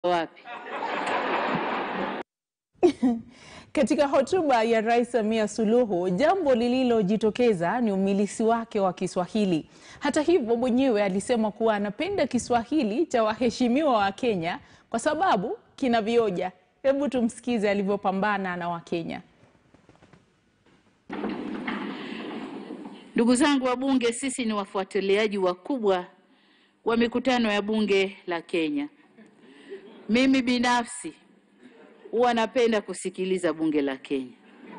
wapi? Katika hotuba ya Rais Samia Suluhu, jambo lililojitokeza ni umilisi wake wa Kiswahili. Hata hivyo, mwenyewe alisema kuwa anapenda Kiswahili cha waheshimiwa wa Kenya kwa sababu kina vioja. Hebu tumsikize alivyopambana na Wakenya. Ndugu zangu wabunge, sisi ni wafuatiliaji wakubwa wa mikutano ya bunge la Kenya. Mimi binafsi huwa napenda kusikiliza bunge la Kenya.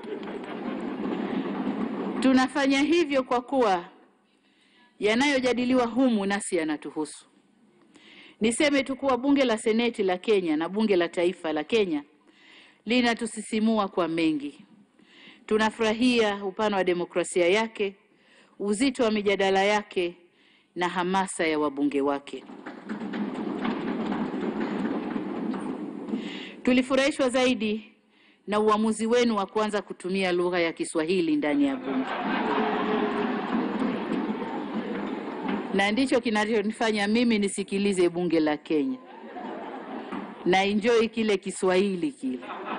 Tunafanya hivyo kwa kuwa yanayojadiliwa humu nasi yanatuhusu. Niseme tu kuwa bunge la seneti la Kenya na bunge la taifa la Kenya linatusisimua kwa mengi. Tunafurahia upana wa demokrasia yake, uzito wa mijadala yake na hamasa ya wabunge wake. Tulifurahishwa zaidi na uamuzi wenu wa kuanza kutumia lugha ya Kiswahili ndani ya bunge, na ndicho kinachonifanya mimi nisikilize bunge la Kenya na enjoy kile Kiswahili kile.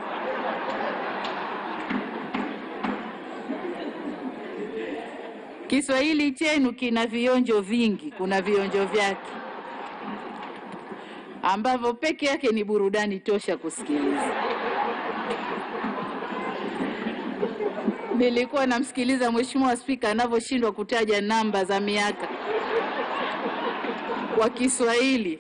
Kiswahili chenu kina vionjo vingi, kuna vionjo vyake ambavyo peke yake ni burudani tosha kusikiliza. Nilikuwa namsikiliza Mheshimiwa Spika anavyoshindwa kutaja namba za miaka kwa Kiswahili,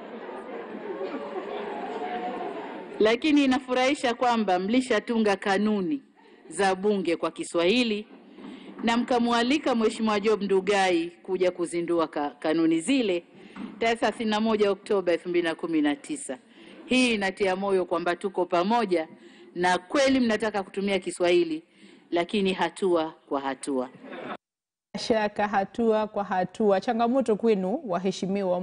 lakini inafurahisha kwamba mlishatunga kanuni za bunge kwa Kiswahili na mkamwalika Mheshimiwa Job Ndugai kuja kuzindua ka, kanuni zile tarehe 31 Oktoba 2019. Hii inatia moyo kwamba tuko pamoja na kweli mnataka kutumia Kiswahili, lakini hatua kwa hatua. Shaka hatua kwa hatua. Changamoto kwenu waheshimiwa